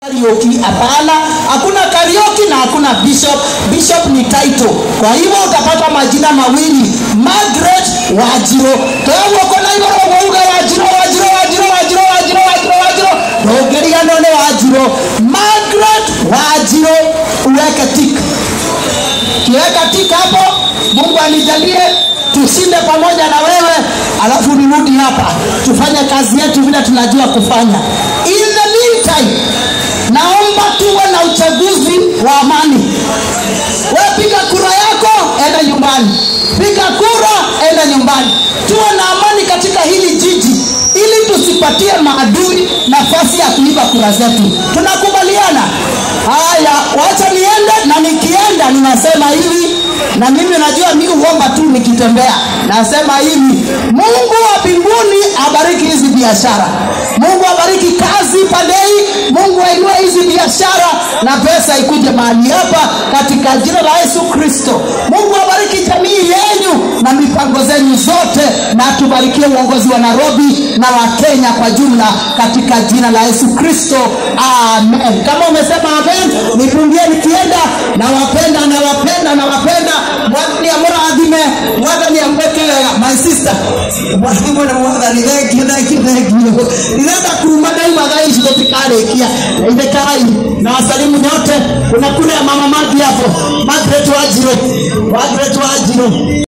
Karaoke hapana, hakuna karaoke na hakuna bishop. Bishop ni title. Kwa hivyo utapata majina mawili, Margaret Wajiro. Kwa hivyo kuna hivyo wauga Wajiro, Wajiro, Wajiro, Wajiro, Wajiro, Wajiro, Wajiro. Ndogeria none Wajiro. Margaret Wajiro, uweke tik. Kiweka tik hapo, Mungu anijalie tushinde pamoja na wewe, alafu nirudi hapa tufanye kazi yetu vile tunajua kufanya. In the meantime, naomba tuwe na uchaguzi wa amani. Wewe piga kura yako, enda nyumbani. Piga kura, enda nyumbani. Tuwe na amani katika hili jiji ili tusipatie maadui nafasi ya kuiba kura zetu. Tunakubaliana? Haya, wacha niende, na nikienda ninasema hivi, na mimi najua mimi huomba tu nikitembea, nasema hivi: Mungu wa mbinguni abariki hizi biashara, Mungu abariki kazi Padei, Mungu ainue hizi biashara na pesa ikuje mahali hapa katika jina la Yesu Kristo. Mungu abariki jamii yenu na mipango zenyu zote, na tubarikie uongozi wa Nairobi na wa Kenya kwa jumla katika jina la Yesu Kristo, amen. Kama umesema amen, nipungie nikienda. Nawapenda, nawapenda, nawapenda. Mwathani amũrathime, mwathani amweke wega. My sister, mwathani na mwathani, thank you, thank you, thank you. Ninaenda kuruma daima thaa ici tũtikarĩkia. Ndeithĩkai na wasalimu nyote. Kuna kule ya mama Magi hapo, Margaret Wanjiru, Margaret Wanjiru.